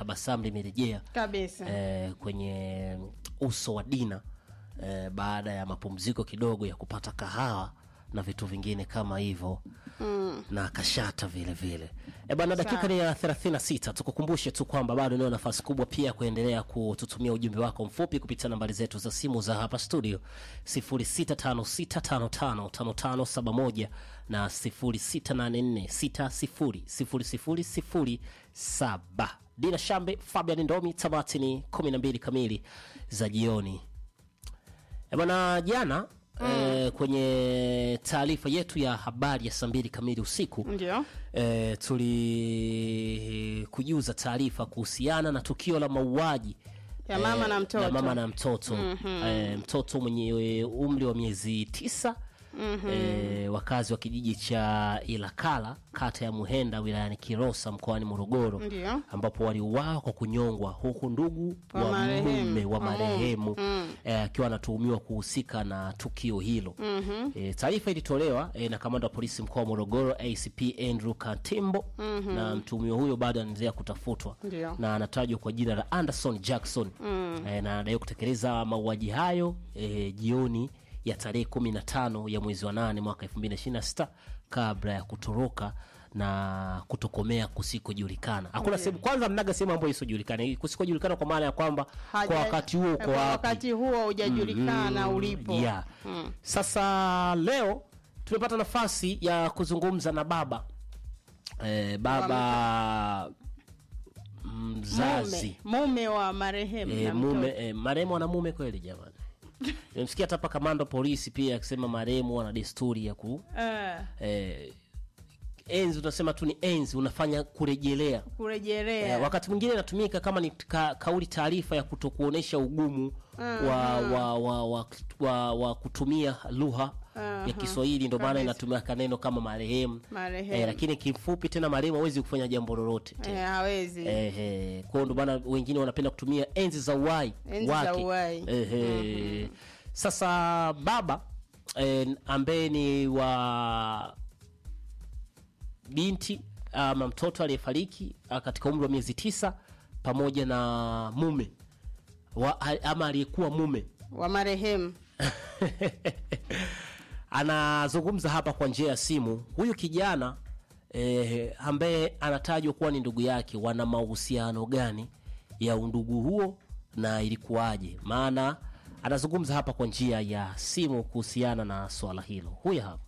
tabasamu limerejea kabisa eh, kwenye uso wa Dina eh, baada ya mapumziko kidogo ya kupata kahawa na vitu vingine kama hivyo mm. na kashata vile vile e bana, dakika ni ya 36. Tukukumbushe tu kwamba bado inayo nafasi kubwa pia kuendelea kututumia ujumbe wako mfupi kupitia nambari zetu za simu za hapa studio 0656555571 na 0684600007. Dina Shambe, Fabian Ndomi, tamati ni 12 kamili za jioni. E bana, jana eh, kwenye taarifa yetu ya habari ya saa mbili kamili usiku ndio eh, tulikujuza taarifa kuhusiana na tukio la mauaji Ya mama na mtoto. la mama na mtoto eh, mtoto mwenye umri wa miezi tisa eh, wakazi wa kijiji cha Ilakala kata ya Muhenda wilayani Kilosa mkoani Morogoro Ndio. ambapo waliuawa kwa kunyongwa huku ndugu Wa wa marehemu. mume wa Wa marehemu eh, akiwa anatuhumiwa kuhusika na tukio hilo. Eh, taarifa ilitolewa eh, na kamanda wa polisi mkoa wa Morogoro ACP Andrew Katimbo na mtuhumiwa huyo bado anaendelea kutafutwa Ndio. na anatajwa kwa jina la Anderson Jackson eh, na anadaiwa kutekeleza mauaji hayo eh, jioni ya tarehe kumi na tano ya mwezi wa nane mwaka 2026 kabla ya kutoroka na kutokomea kusikojulikana. Hakuna sehemu kwanza, mnaga sehemu ambayo isiojulikana, kusikojulikana kwa maana ya kwamba Haja- kwa wakati huo uko kwa wapi? wakati huo hujajulikana Mm, ulipo yeah. Sasa leo tumepata nafasi ya kuzungumza na baba eh, baba mzazi mume, mume wa marehemu eh, na mume mtoto. eh, marehemu ana mume kweli jamani nimesikia hata hapa kamanda wa polisi pia akisema marehemu ana desturi ya ku Eh, eh, enzi unasema tu ni enzi unafanya kurejelea kurejelea Eh, wakati mwingine inatumika kama ni ka, kauli taarifa ya kutokuonesha ugumu wa, wa, wa, wa, wa, wa kutumia lugha ya Kiswahili, ndio maana Kabisa. inatumia kaneno kama marehemu Marehemu. eh, lakini kifupi tena marehemu hawezi kufanya jambo lolote tena. Eh, hawezi Eh, eh, kwa hiyo ndio maana wengine wanapenda kutumia enzi za uhai Enzi za wake. uhai. Eh, eh. Sasa baba eh, ambaye ni wa binti ama mtoto aliyefariki ah, katika umri wa miezi tisa pamoja na mume wa, ama aliyekuwa mume wa marehemu anazungumza hapa kwa njia ya simu. Huyu kijana eh, ambaye anatajwa kuwa ni ndugu yake, wana mahusiano gani ya undugu huo na ilikuwaje? Maana anazungumza hapa kwa njia ya simu kuhusiana na swala hilo. Huyu hapa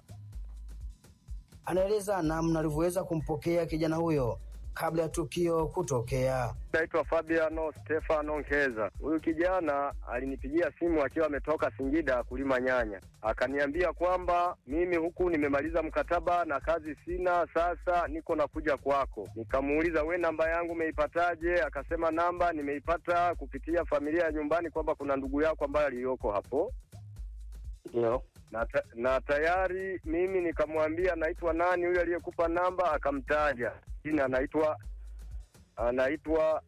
anaeleza namna alivyoweza kumpokea kijana huyo kabla ya tukio kutokea. Naitwa Fabiano Stefano Nkeza. Huyu kijana alinipigia simu akiwa ametoka Singida kulima nyanya, akaniambia kwamba mimi huku nimemaliza mkataba na kazi sina, sasa niko nakuja kwako. Nikamuuliza, we namba yangu umeipataje? Akasema namba nimeipata kupitia familia ya nyumbani, kwamba kuna ndugu yako ambaye aliyoko hapo Ndio. na, ta na tayari mimi nikamwambia naitwa nani huyu aliyekupa namba, akamtaja jina, anaitwa anaitwa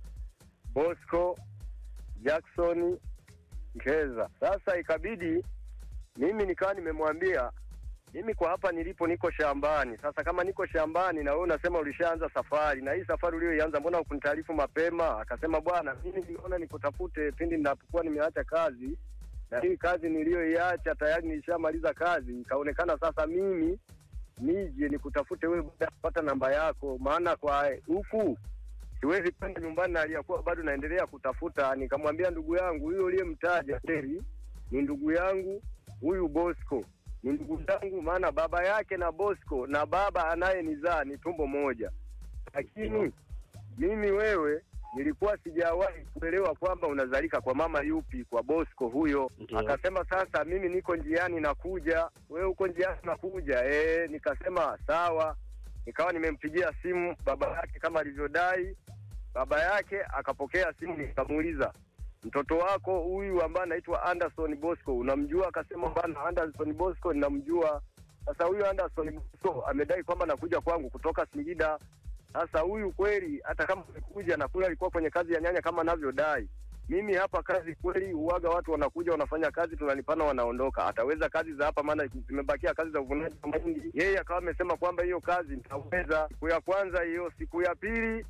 Bosco Jackson Nkeza. Sasa ikabidi mimi nikawa nimemwambia mimi kwa hapa nilipo niko shambani. Sasa kama niko shambani na wewe unasema ulishaanza safari, na hii safari uliyoianza mbona hukunitaarifu mapema? Akasema bwana, mimi nimeona nikutafute pindi ninapokuwa nimeacha kazi na hii kazi niliyoiacha tayari nilishamaliza kazi, ikaonekana sasa mimi nije nikutafute wewe baada ya kupata namba yako, maana kwa huku siwezi kwenda nyumbani na aliyakuwa bado naendelea kutafuta. Nikamwambia ndugu yangu huyo uliyemtaja Teri ni ndugu yangu, huyu Bosco ni ndugu yangu, maana baba yake na Bosco na baba anayenizaa ni tumbo moja, lakini mimi wewe nilikuwa sijawahi kuelewa kwamba unazalika kwa mama yupi, kwa Bosco huyo. Ndio. Akasema sasa mimi niko njiani nakuja, wewe uko njiani nakuja. Eh, nikasema sawa. Nikawa nimempigia simu baba yake kama alivyodai. Baba yake akapokea simu, nikamuuliza mtoto wako huyu ambaye anaitwa Anderson Bosco unamjua? Akasema bana, Anderson Bosco ninamjua. Sasa huyu Anderson Bosco amedai kwamba nakuja kwangu kutoka Singida. Sasa huyu kweli, hata kama amekuja na kule alikuwa kwenye kazi ya nyanya kama anavyodai, mimi hapa kazi kweli, uwaga watu wanakuja wanafanya kazi, tunalipana, wanaondoka. Ataweza kazi za hapa, maana zimebakia kazi za uvunaji wa mahindi. Yeye akawa amesema kwamba hiyo kazi nitaweza. Siku ya kwanza hiyo, siku ya pili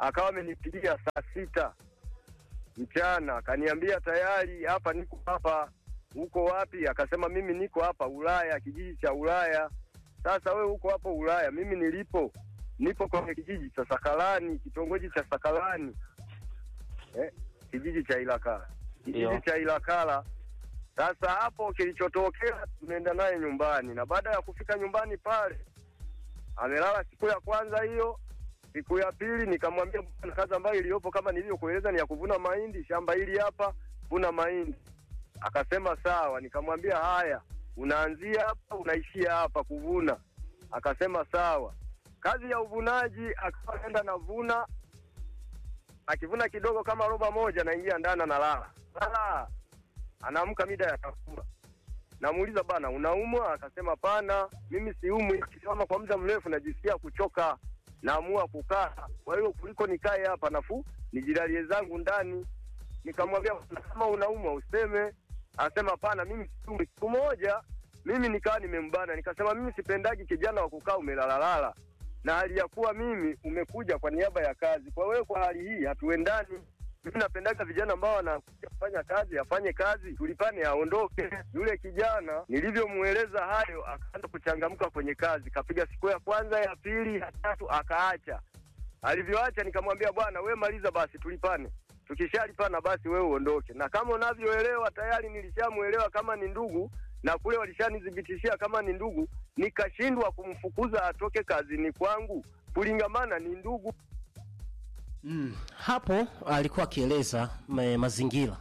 akawa amenipigia saa sita mchana, akaniambia tayari hapa, niko hapa. Uko wapi? Akasema mimi niko hapa Ulaya, kijiji cha Ulaya. Sasa we uko hapo Ulaya, mimi nilipo nipo kwenye kijiji cha Sakalani, kitongoji cha Sakalani eh, kijiji cha Ilakala, kijiji Ndio. cha Ilakala. Sasa hapo kilichotokea, tumeenda naye nyumbani, na baada ya kufika nyumbani pale amelala siku ya kwanza hiyo. Siku ya pili nikamwambia, bwana, kazi ambayo iliyopo kama nilivyokueleza ni ya kuvuna mahindi, shamba hili hapa, vuna mahindi. Akasema sawa. Nikamwambia haya, unaanzia hapa unaishia hapa kuvuna. Akasema sawa. Kazi ya uvunaji akawa anaenda navuna, akivuna kidogo kama roba moja, naingia ndani analala lala, anaamka mida ya chakula. Namuuliza bana, unaumwa? Akasema pana, mimi siumwi, kisimama kwa muda mrefu najisikia kuchoka, naamua kukaa. Kwa hiyo kuliko nikae hapa nafuu nijilalie zangu ndani. Nikamwambia "Bwana, kama unaumwa useme. Anasema pana, mimi siumwi. Siku moja mimi nikawa nimembana, nikasema mimi sipendagi kijana wa kukaa umelalalala, na hali ya kuwa mimi umekuja kwa niaba ya kazi. Kwa wewe kwa hali hii hatuendani. Mimi napendaga vijana ambao wanakuja kufanya kazi, afanye kazi, tulipane, aondoke. Yule kijana nilivyomweleza hayo, akaanza kuchangamka kwenye kazi, kapiga siku ya kwanza, ya pili, ya tatu, akaacha. Alivyoacha nikamwambia, bwana, we maliza basi, tulipane. Tukishalipana basi wewe uondoke. Na kama unavyoelewa tayari nilishamwelewa kama ni ndugu, na kule walishanithibitishia kama ni ndugu, nikashindwa kumfukuza atoke kazini kwangu kulingamana ni ndugu. Mm, hapo alikuwa akieleza ma- mazingira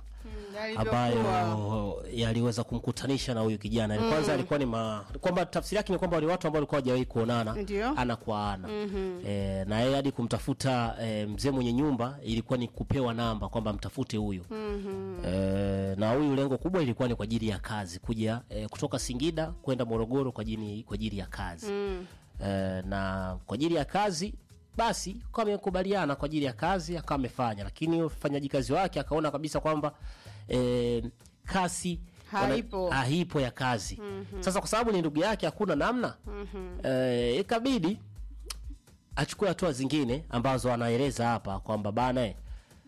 ambayo yaliweza kumkutanisha na huyu kijana. Mm. Kwanza alikuwa ni ma, kwamba tafsiri yake ni kwamba ni watu ambao walikuwa hawajawahi kuonana Ndio. ana kwa ana. E, na yeye hadi kumtafuta e, mzee mwenye nyumba ilikuwa ni kupewa namba kwamba mtafute huyu. E, na huyu lengo kubwa ilikuwa ni kwa ajili ya kazi kuja e, kutoka Singida kwenda Morogoro kwa ajili kwa ajili ya kazi. Eh, na kwa ajili ya kazi basi kwa amekubaliana kwa ajili ya kazi akawa amefanya, lakini ufanyaji kazi wake akaona kabisa kwamba eh, kasi Haipo. wana- haipo ya kazi. Sasa kwa sababu ni ndugu yake hakuna namna eh, ikabidi achukue hatua zingine ambazo anaeleza hapa kwamba bana eh,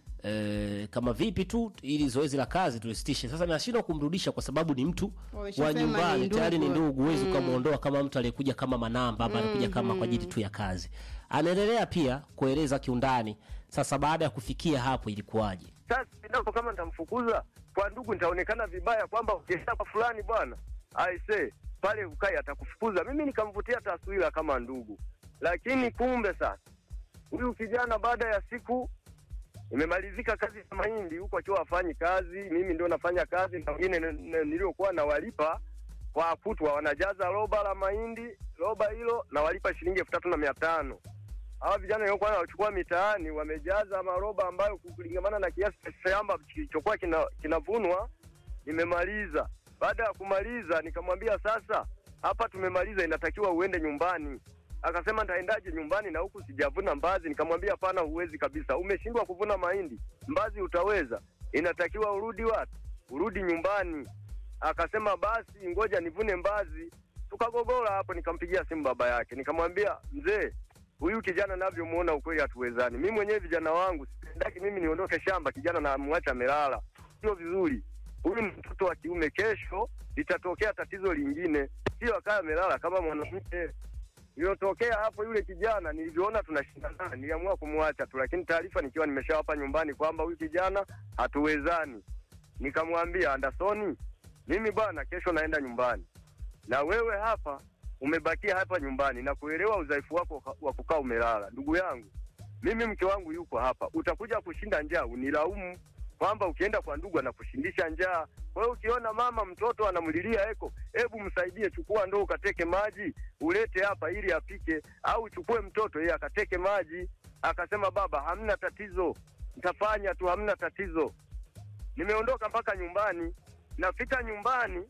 eh, kama vipi tu ili zoezi la kazi tulisitishe. Sasa nashindwa kumrudisha kwa sababu ni mtu wa Wameshasema nyumbani ni tayari ni ndugu. ndugu, huwezi ukamwondoa kama mtu aliyekuja kama manamba ama alikuja kama kwa ajili tu ya kazi. Anaendelea pia kueleza kiundani, sasa baada ya kufikia hapo ilikuwaje? Sasa endapo kama nitamfukuza kwa ndugu, nitaonekana vibaya kwamba ukienda kwa fulani bwana aise pale ukai atakufukuza. Mimi nikamvutia taswira kama ndugu, lakini kumbe sasa huyu kijana baada ya siku imemalizika kazi ya mahindi huko akiwa afanyi kazi, mimi ndio nafanya kazi na wengine n- n- niliokuwa nawalipa kwa kutwa, wanajaza roba la mahindi, roba hilo nawalipa shilingi elfu tatu na mia tano hawa vijana waliokuwa wanachukua mitaani wamejaza maroba ambayo kulingamana na kiasi cha shamba kilichokuwa kina- kinavunwa nimemaliza. Baada ya kumaliza, nikamwambia sasa, hapa tumemaliza, inatakiwa uende nyumbani. Akasema nitaendaje nyumbani na huku sijavuna mbazi? Nikamwambia hapana, huwezi kabisa, umeshindwa kuvuna mahindi, mbazi utaweza, inatakiwa urudi wapi? Urudi nyumbani. Akasema basi ngoja nivune mbazi. Tukagogora hapo, nikampigia simu baba yake, nikamwambia mzee, huyu kijana navyomuona ukweli hatuwezani. Mimi mwenyewe vijana wangu sipendaki mimi niondoke shamba, kijana namwacha amelala, sio vizuri. Huyu ni mtoto wa kiume, kesho litatokea tatizo lingine, sio akawa amelala kama mwanamke. Iliyotokea hapo, yule kijana nilivyoona tunashindana, niliamua kumwacha tu, lakini taarifa nikiwa nimeshawapa nyumbani kwamba huyu kijana hatuwezani. Nikamwambia Andersoni, mimi bwana, kesho naenda nyumbani na wewe hapa umebakia hapa nyumbani na kuelewa udhaifu wako wa kukaa umelala. Ndugu yangu, mimi mke wangu yuko hapa, utakuja kushinda njaa unilaumu kwamba ukienda kwa ndugu anakushindisha njaa. Kwa hiyo ukiona mama mtoto anamlilia eko, hebu msaidie, chukua ndoo ukateke maji ulete hapa ili apike, au chukue mtoto yeye akateke maji. Akasema baba, hamna tatizo, nitafanya tu, hamna tatizo. Nimeondoka mpaka nyumbani, nafika nyumbani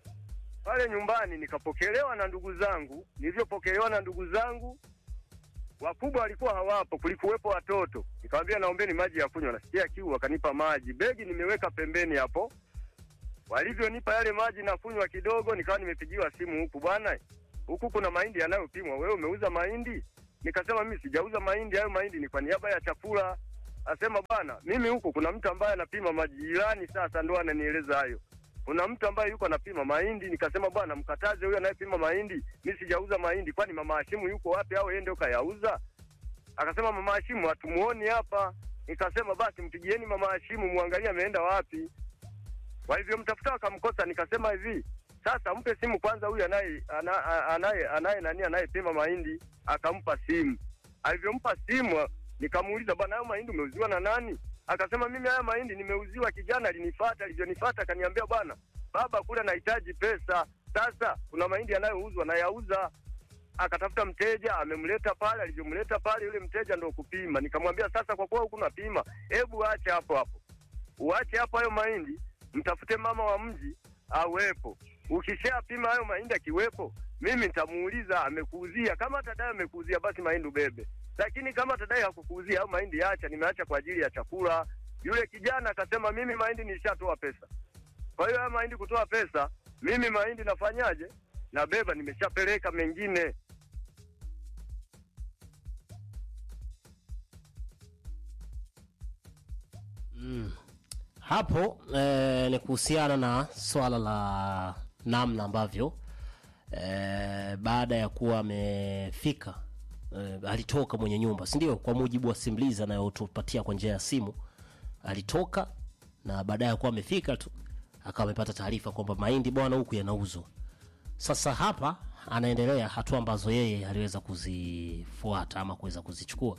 pale nyumbani nikapokelewa na ndugu zangu. Nilivyopokelewa na ndugu zangu, wakubwa walikuwa hawapo, kulikuwepo watoto. Nikamwambia naombeni maji ya kunywa, nasikia kiu. Wakanipa maji, begi nimeweka pembeni hapo. Walivyonipa yale maji na kunywa kidogo, nikawa nimepigiwa simu huku, bwana, huku kuna mahindi yanayopimwa, wewe umeuza mahindi? Nikasema mimi sijauza mahindi, hayo mahindi ni kwa niaba ya chakula. Asema bwana, mimi huku kuna mtu ambaye anapima majirani, sasa ndo ananieleza hayo. Kuna mtu ambaye yuko anapima mahindi. Nikasema bwana, mkataze huyo anayepima mahindi, mimi sijauza mahindi. Kwani mama Hashimu yuko wapi au yeye ndio kayauza? Akasema mama Hashimu hatumuoni hapa. Nikasema basi mpigieni mama Hashimu muangalie ameenda wapi. Kwa hivyo mtafuta akamkosa. Nikasema hivi sasa, mpe simu kwanza huyu anaye ana- anaye anaye nani anayepima mahindi. Akampa simu. Alivyompa simu, nikamuuliza bwana, hayo mahindi umeuziwa na nani? Akasema mimi haya mahindi nimeuziwa, kijana alinifuata. Alivyonifuata akaniambia, bwana baba, kule nahitaji pesa. Sasa kuna mahindi yanayouzwa nayauza akatafuta mteja amemleta pale. Alivyomleta pale, yule mteja ndo kupima. Nikamwambia sasa, kwa kuwa huku napima, hebu ache hapo hapo, uache hapo hayo mahindi, mtafute mama wa mji awepo. Ukishapima hayo mahindi akiwepo, mimi nitamuuliza amekuuzia. Kama atadai amekuuzia, basi mahindi ubebe, lakini kama atadai hakukuuzia, hayo mahindi acha, nimeacha kwa ajili ya chakula. Yule kijana akasema, mimi mahindi nilishatoa pesa. Kwa hiyo haya mahindi kutoa pesa, mimi mahindi nafanyaje? Nabeba, nimeshapeleka mengine. hapo eh, ni kuhusiana na swala la namna ambavyo eh, baada ya kuwa amefika eh, alitoka mwenye nyumba si ndio kwa mujibu wa simulizi anayotupatia kwa njia ya simu alitoka na baadaye ya kuwa amefika tu akawa amepata taarifa kwamba mahindi bwana huku yanauzwa sasa hapa anaendelea hatua ambazo yeye aliweza kuzifuata ama kuweza kuzichukua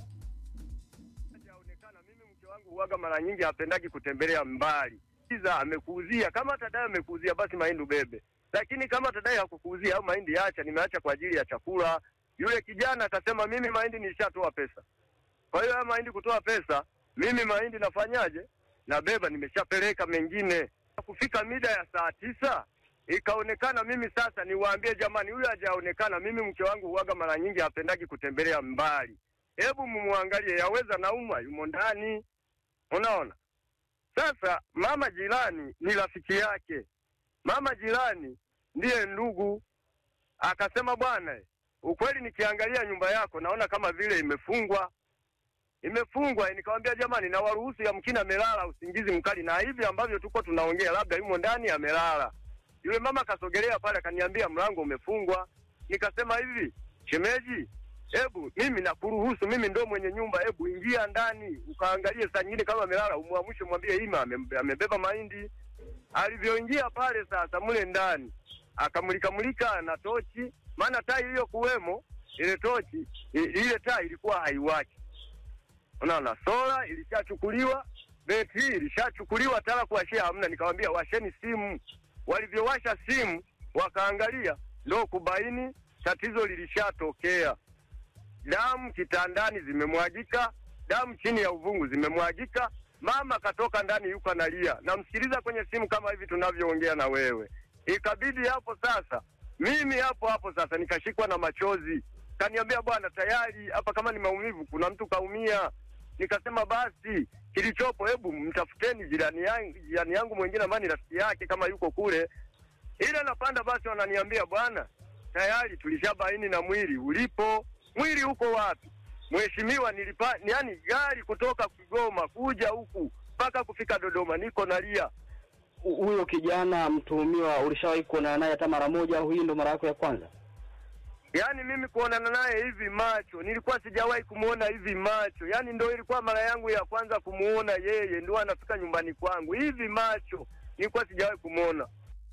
hajaonekana. Mimi mke wangu huwaga mara nyingi hapendagi kutembelea mbali. Iza amekuuzia, kama atadai amekuuzia, basi mahindi ubebe, lakini kama atadai hakukuuzia au mahindi acha, nimeacha kwa ajili ya chakula. Yule kijana akasema, mimi mahindi nilishatoa pesa. Kwa hiyo haya mahindi kutoa pesa, mimi mahindi nafanyaje? Nabeba, nimeshapeleka mengine. Kufika mida ya saa tisa ikaonekana mimi sasa niwaambie jamani, huyu hajaonekana. Mimi mke wangu huwaga mara nyingi hapendagi kutembelea mbali hebu mumwangalie, yaweza naumwa, yumo ndani. Unaona, sasa mama jirani ni rafiki yake, mama jirani ndiye ndugu. Akasema bwana, ukweli nikiangalia nyumba yako naona kama vile imefungwa imefungwa. Nikamwambia jamani, na waruhusu yamkini amelala usingizi mkali, na hivi ambavyo tuko tunaongea, labda yumo ndani amelala. Yule mama akasogelea pale akaniambia mlango umefungwa. Nikasema hivi, shemeji, hebu mimi nakuruhusu, mimi ndo mwenye nyumba, hebu ingia ndani ukaangalie saa nyingine kama amelala, umwamshe, mwambie Ima ame- amebeba mahindi. Alivyoingia pale sasa mule ndani akamulika mulika na tochi, maana taa iliyokuwemo ile tochi i- ile taa ilikuwa haiwaki. Unaona, sola ilishachukuliwa, betri ilishachukuliwa, tala kuwashia hamna. Nikamwambia washeni simu. Walivyowasha simu wakaangalia, ndo kubaini tatizo lilishatokea. Damu kitandani zimemwagika, damu chini ya uvungu zimemwagika. Mama katoka ndani, yuko analia, namsikiliza kwenye simu kama hivi tunavyoongea na wewe. Ikabidi hapo sasa, mimi hapo hapo sasa nikashikwa na machozi, kaniambia bwana, tayari hapa kama ni maumivu, kuna mtu kaumia. Nikasema basi kilichopo, hebu mtafuteni jirani yangu, jirani yangu mwingine ambaye ni rafiki yake kama yuko kule. Ile napanda basi, wananiambia bwana, tayari tulishabaini na mwili ulipo. Mwili uko wapi? Mheshimiwa, nilipa yani gari kutoka Kigoma kuja huku mpaka kufika Dodoma, niko nalia. Hu- huyo kijana mtuhumiwa ulishawahi kuonana naye hata mara moja au hii ndo mara yako ya kwanza? Yaani mimi kuonana naye hivi macho, nilikuwa sijawahi kumuona hivi macho. Yaani ndo ilikuwa mara yangu ya kwanza kumuona yeye, ndo anafika nyumbani kwangu hivi macho, nilikuwa sijawahi kumuona.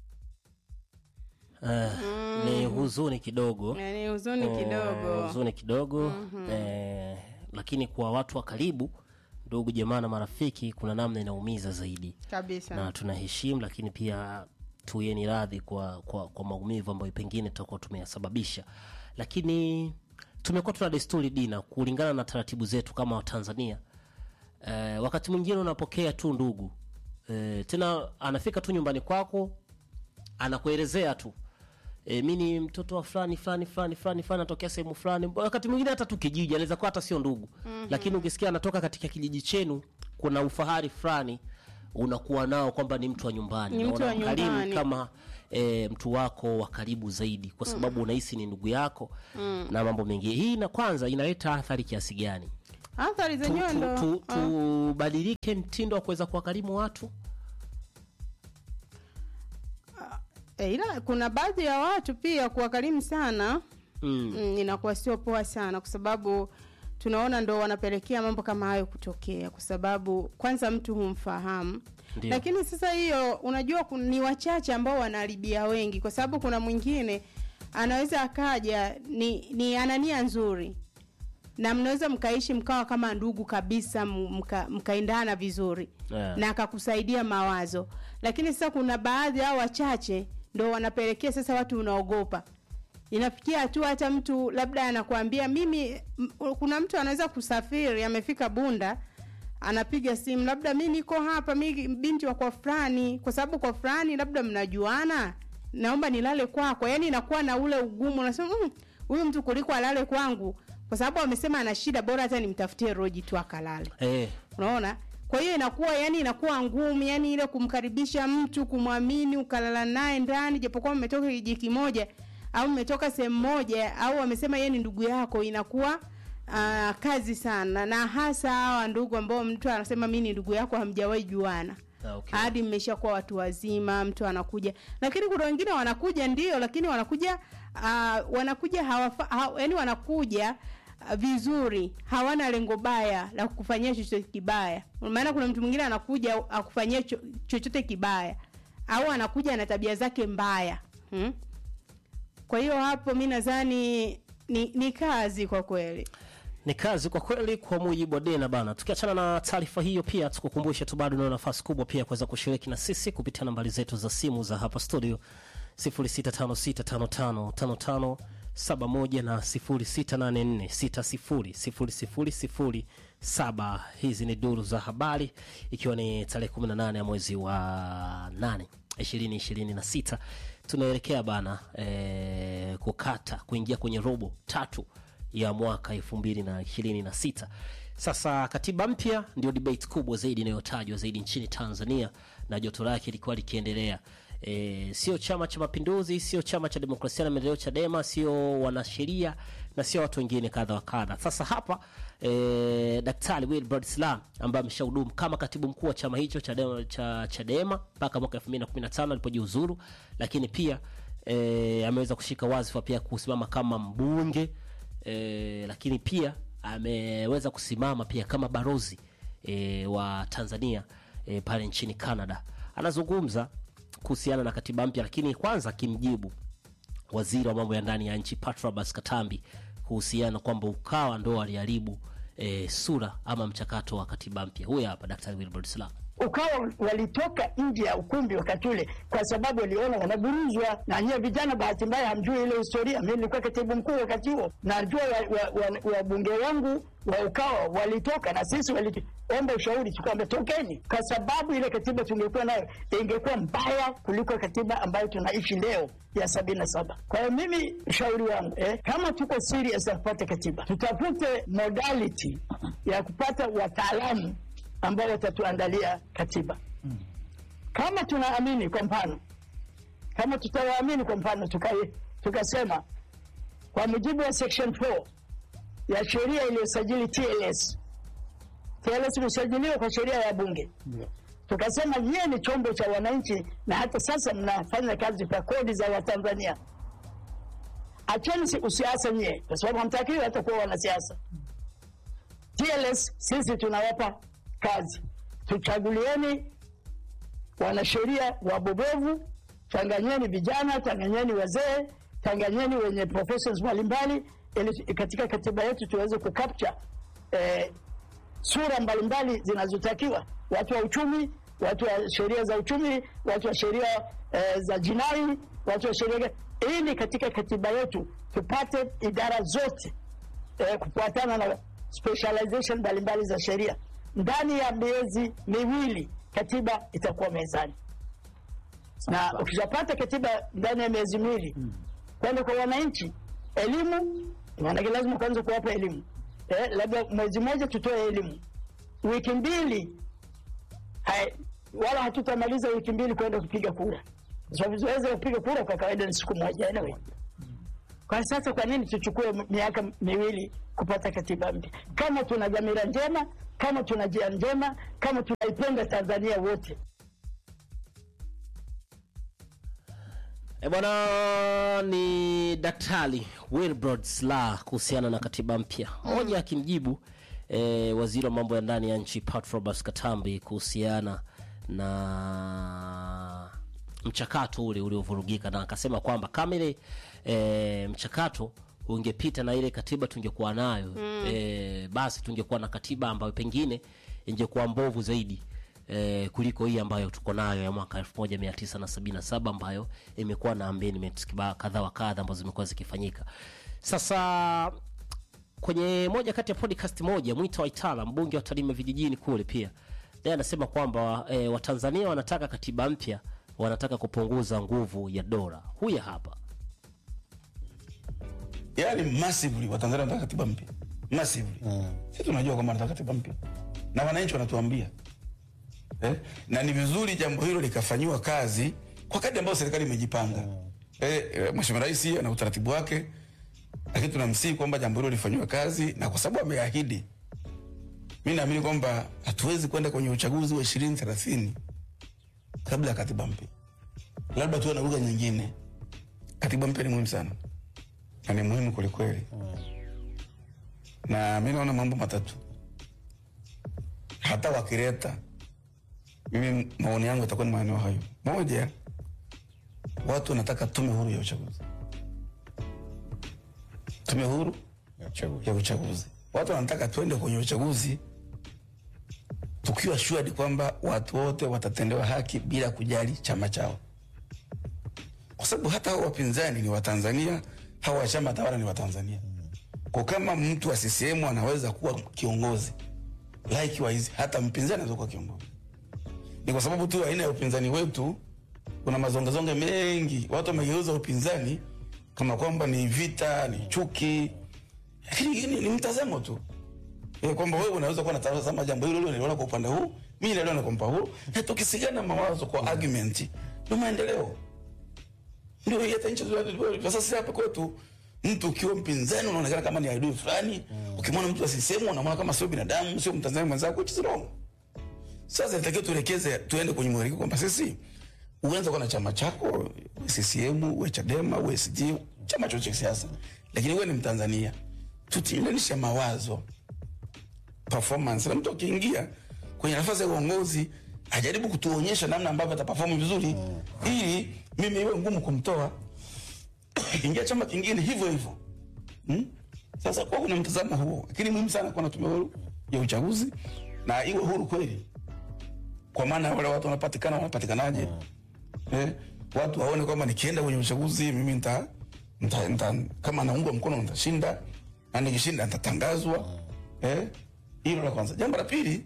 Eh, ni huzuni kidogo Yani huzuni Eh, kidogo. huzuni kidogo eh, lakini kwa watu wa karibu ndugu jamaa na marafiki kuna namna inaumiza zaidi Kabisa. na tunaheshimu lakini pia tuyeni radhi kwa, kwa, kwa maumivu ambayo pengine tutakuwa tumeyasababisha lakini tumekuwa tuna desturi dina kulingana na taratibu zetu kama watanzania eh, wakati mwingine unapokea tu ndugu eh, tena anafika tu nyumbani kwako anakuelezea tu e, mi ni mtoto wa fulani fulani fulani fulani fulani natokea sehemu fulani wakati mwingine hata tu kijiji anaweza kuwa hata sio ndugu mm-hmm. lakini ukisikia anatoka katika kijiji chenu kuna ufahari fulani unakuwa nao kwamba ni mtu wa nyumbani Ni na mtu wa unamkarimu nyumbani. kama e, mtu wako wa karibu zaidi kwa sababu unahisi ni ndugu yako na mambo mengine hii na kwanza inaleta athari kiasi gani athari Tu- zenyewe tu- ndo tu- ah. tubadilike mtindo wa kuweza kuwakarimu watu E, ila kuna baadhi ya watu pia kuwakarimu sana mm. mm, inakuwa sio poa sana kwa sababu tunaona ndo wanapelekea mambo kama hayo kutokea kwa sababu kwanza mtu humfahamu Ndio. lakini sasa hiyo unajua kun- ni wachache ambao wanaharibia wengi kwa sababu kuna mwingine anaweza akaja ni, ni ana nia nzuri na mnaweza mkaishi mkawa kama ndugu kabisa m- mka, mkaendana vizuri Yeah. na akakusaidia mawazo lakini sasa kuna baadhi au wachache ndo wanapelekea sasa watu unaogopa inafikia hatua hata mtu labda anakuambia mimi m- kuna mtu anaweza kusafiri amefika bunda anapiga simu labda mi niko hapa mi binti wa kwa fulani kwa sababu kwa fulani labda mnajuana naomba nilale kwako yani inakuwa na ule ugumu unasema "Mm, huyu mtu kuliko alale kwangu kwa sababu amesema ana shida bora hata nimtafutie roji tu akalale eh, unaona kwa hiyo inakuwa yani inakuwa ngumu yani ile kumkaribisha mtu kumwamini ukalala naye ndani japokuwa mmetoka kijiji kimoja au mmetoka sehemu moja au amesema yeye ni ndugu yako inakuwa uh, kazi sana na hasa hawa ndugu ambao mtu anasema mi ni ndugu yako hamjawahi juana Ah, okay. hadi mmeshakuwa watu wazima mtu anakuja lakini kuna wengine wanakuja ndio lakini wanakuja uh, wanakuja hawafa, ha, yani wanakuja uh, vizuri hawana lengo baya la kukufanyia chochote kibaya maana kuna mtu mwingine anakuja akufanyia cho, chochote kibaya au anakuja na tabia zake mbaya hmm? kwa hiyo hapo mi nadhani ni, ni kazi kwa kweli ni kazi kwa kweli kwa mujibu wa dena bana tukiachana na taarifa hiyo pia tukukumbushe tu bado una nafasi kubwa pia kuweza kushiriki na sisi kupitia nambari zetu za simu za hapa studio 0656555571 na 0684600007 hizi ni duru za habari ikiwa ni tarehe 18 ya mwezi wa 8 2026 tunaelekea bana eh, kukata kuingia kwenye robo tatu ya mwaka elfu mbili na ishirini na sita sasa katiba mpya ndio debate kubwa zaidi inayotajwa zaidi nchini tanzania na joto lake likuwa likiendelea e, sio chama cha mapinduzi sio chama cha demokrasia na maendeleo chadema sio wanasheria na sio watu wengine kadha wa kadha sasa hapa e, daktari wilbrod slam ambaye ameshahudumu kama katibu mkuu wa chama hicho chadema, cha chadema mpaka mwaka 2015 alipojiuzuru lakini pia e, ameweza kushika wadhifa pia kusimama kama mbunge e, lakini pia ameweza kusimama pia kama barozi e, wa Tanzania e, pale nchini Canada. Anazungumza kuhusiana na katiba mpya, lakini kwanza akimjibu waziri wa mambo ya ndani ya nchi Patrobas Katambi kuhusiana kwamba Ukawa ndo aliharibu e, sura ama mchakato wa katiba mpya. Huyu hapa Daktari Wilbrod Slaa. ukawa walitoka nje ya ukumbi wakati ule kwa sababu waliona wanaburuzwa na nyie vijana bahati mbaya hamjui ile historia mi nilikuwa katibu mkuu wakati huo najua wabunge wa, wa, wabunge wangu wa ukawa walitoka na sisi waliomba ushauri tukwamba tokeni kwa sababu ile katiba tungekuwa nayo ingekuwa mbaya kuliko katiba ambayo tunaishi leo ya sabini na saba kwa hiyo mimi ushauri wangu eh, kama tuko serious ya kupata katiba tutafute modality ya kupata wataalamu ambao watatuandalia katiba kama tunaamini kwa mfano kama tutawaamini kwa mfano tukai- tukasema kwa mujibu wa section 4 ya sheria iliyosajili TLS TLS imesajiliwa kwa sheria ya bunge tukasema nyie ni chombo cha wananchi na hata sasa mnafanya kazi kwa kodi za watanzania acheni si- usiasa nyie kwa sababu hamtakiwi hata kuwa wanasiasa TLS sisi tunawapa kazi, tuchagulieni wanasheria wabobevu, changanyeni vijana, changanyeni wazee, changanyeni wenye professions mbalimbali, ili katika katiba yetu tuweze kucapture eh, sura mbalimbali zinazotakiwa, watu wa uchumi, watu wa sheria za uchumi, watu wa sheria eh, za jinai, watu wa sheria, ili katika katiba yetu tupate idara zote eh, kufuatana na specialization mbalimbali za sheria. Ndani ya miezi miwili katiba itakuwa mezani, na ukishapata katiba ndani ya miezi miwili kwenda kwa wananchi, elimu, maanake lazima kwanza kuwapa elimu eh, labda mwezi mmoja tutoe elimu, wiki mbili hai, wala hatutamaliza wiki mbili kwenda kupiga kura, kwa sababu zoezi la kupiga kura kwa kawaida ni siku moja anyway. Kwa sasa, kwa nini tuchukue miaka miwili kupata katiba mpya kama tuna dhamira njema, kama tuna njia njema, kama tunaipenda Tanzania wote? E bwana, ni Daktari Wilbrod Slaa kuhusiana na katiba mpya moja, akimjibu e, waziri wa mambo ya ndani ya nchi Patrobas Katambi kuhusiana na mchakato ule uliovurugika, na akasema kwamba kama ile e, mchakato ungepita na ile katiba tungekuwa nayo e, basi tungekuwa na katiba ambayo pengine ingekuwa mbovu zaidi eh, kuliko hii ambayo tuko nayo ya mwaka 1977 ambayo imekuwa na amendments kiba- kadha wa kadha ambazo zimekuwa zikifanyika. Sasa kwenye moja kati ya podcast moja, Mwita Waitala, mbunge wa Tarime vijijini kule, pia naye anasema kwamba eh, Watanzania wanataka katiba mpya, wanataka kupunguza nguvu ya dola. Huya hapa yani massively watanzania wanataka katiba mpya massively sisi tunajua kwamba wanataka katiba mpya na wananchi wanatuambia eh? na ni vizuri jambo hilo likafanyiwa kazi kwa kadri ambayo serikali imejipanga eh, eh, mheshimiwa rais ana utaratibu wake lakini tunamsihi kwamba jambo hilo lifanyiwe kazi na kwa sababu ameahidi mi naamini kwamba hatuwezi kwenda kwenye uchaguzi wa ishirini thelathini kabla ya katiba mpya labda tuwe na lugha nyingine katiba mpya ni muhimu sana na ni muhimu kwelikweli na mi naona mambo matatu hata wakileta mimi maoni yangu yatakuwa ni maeneo hayo moja watu wanataka tume huru ya uchaguzi tume huru ya uchaguzi watu wanataka tuende kwenye uchaguzi tukiwa shuadi kwamba watu wote watatendewa haki bila kujali chama chao kwa sababu hata hao wapinzani ni watanzania hawa wa chama tawala ni watanzania kwa kama mtu wa CCM anaweza kuwa kiongozi likewise hata mpinzani anaweza kuwa kiongozi ni kwa sababu tu aina ya upinzani wetu kuna mazongezonge mengi watu wamegeuza upinzani kama kwamba ni vita ni chuki lakini ni, ni mtazamo tu e, kwamba wewe unaweza kuwa natazama jambo hilo hilo niliona kwa upande huu mi niliona kwa upande huu na tukisigana mawazo kwa argument ndio maendeleo ndio hata nchi za sasa hapa kwetu mtu ukiwa mpinzani unaonekana kama ni adui fulani ukimwona mtu asisemu unamwona kama sio binadamu sio mtanzania mwenzako which is wrong sasa natakiwa tuelekeze tuende kwenye mwelekeo kwamba sisi uanze kuwa na chama chako CCM uwe Chadema uwe SG chama chochote cha siasa lakini wewe ni Mtanzania tutilanisha mawazo performance na mtu akiingia kwenye nafasi ya uongozi ajaribu kutuonyesha namna ambavyo ataperform vizuri ili mimi iwe ngumu kumtoa ingia chama kingine hivyo hivyo hmm? Sasa kwa kuna mtazamo huo, lakini muhimu sana kuwa na tume huru ya uchaguzi na iwe huru kweli, kwa maana wale watu wanapatikana wanapatikanaje? Eh, watu waone kwamba nikienda kwenye uchaguzi mimi nita, nita, nita kama naungwa mkono nitashinda na nikishinda nitatangazwa. Eh, hilo la kwanza. Jambo la pili,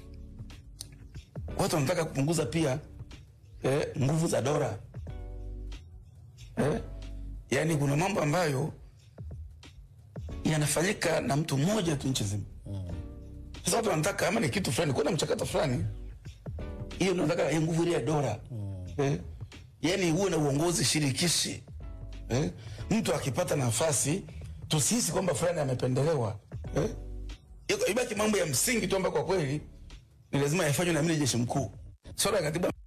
watu wanataka kupunguza pia eh, nguvu za dola eh, yaani kuna mambo ambayo yanafanyika na mtu mmoja tu nchi zima. Sasa watu wanataka ama ni kitu fulani, kuna mchakato fulani, hiyo nataka ya nguvu ile ya dola eh, yaani uwe na uongozi shirikishi eh, mtu akipata nafasi tusihisi kwamba fulani amependelewa eh, ibaki mambo ya msingi tu ambayo kwa kweli ni lazima yafanywe na amiri jeshi mkuu. Swala ya katiba